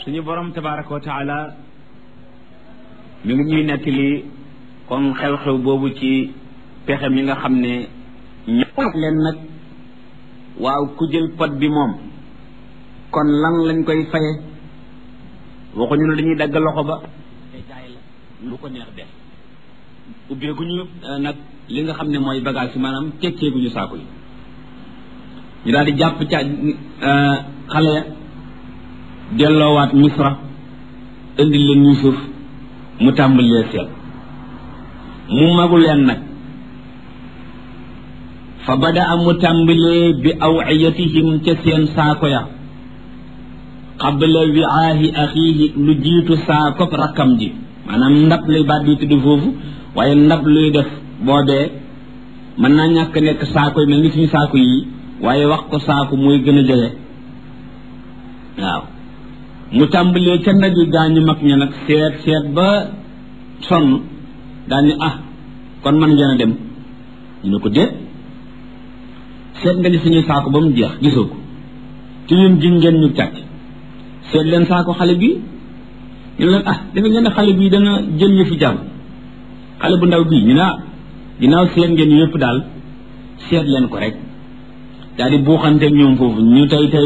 suñu borom tabaraka wa taala mi ngi ñuy nettali comme xew-xew boobu ci pexe mi nga xam ne ñëpp leen nag waaw ku jël pot bi moom kon lan lañ koy faye waxuñu ne dañuy dagg loxo ba te jaay la lu ko neex def ubbeeguñu nag li nga xam ne mooy bagage yi maanaam tekkeeguñu saako yi ñu daal di jàpp ca xale ya delloowaat misra indi leen Yuusuf mu tàmbalee seet mu magu leen nag fa bada a mu tàmbalee bi awiyatihim ca seen saako ya qabla wiaahi axiihi lu jiitu saakob rakkam ji maanaam ndab luy baat di tudd foofu waaye ndab luy def boobee mën naa ñàkk nekk saako yi mel ni suñu saako yi waaye wax ko saako mooy gën a jege waaw mu tàmbalee ca ndab yi gaañu mag ña nag seet seet ba sonn daal ni ah kon man ngeen a dem ñu ne ko déet seet nga ni suñuy saako ba mu jeex gisoo ko te ñun jiñ ngeen ñu càcc seet leen saako xale bi ñu leen ah dafa ngeen ne xale bii dana jël ñu fi jàmm xale bu ndaw bii ñu ne ah ginnaaw seet ngeen yëpp daal seet leen ko rek daal di buuxante ñoom foofu ñu tey tey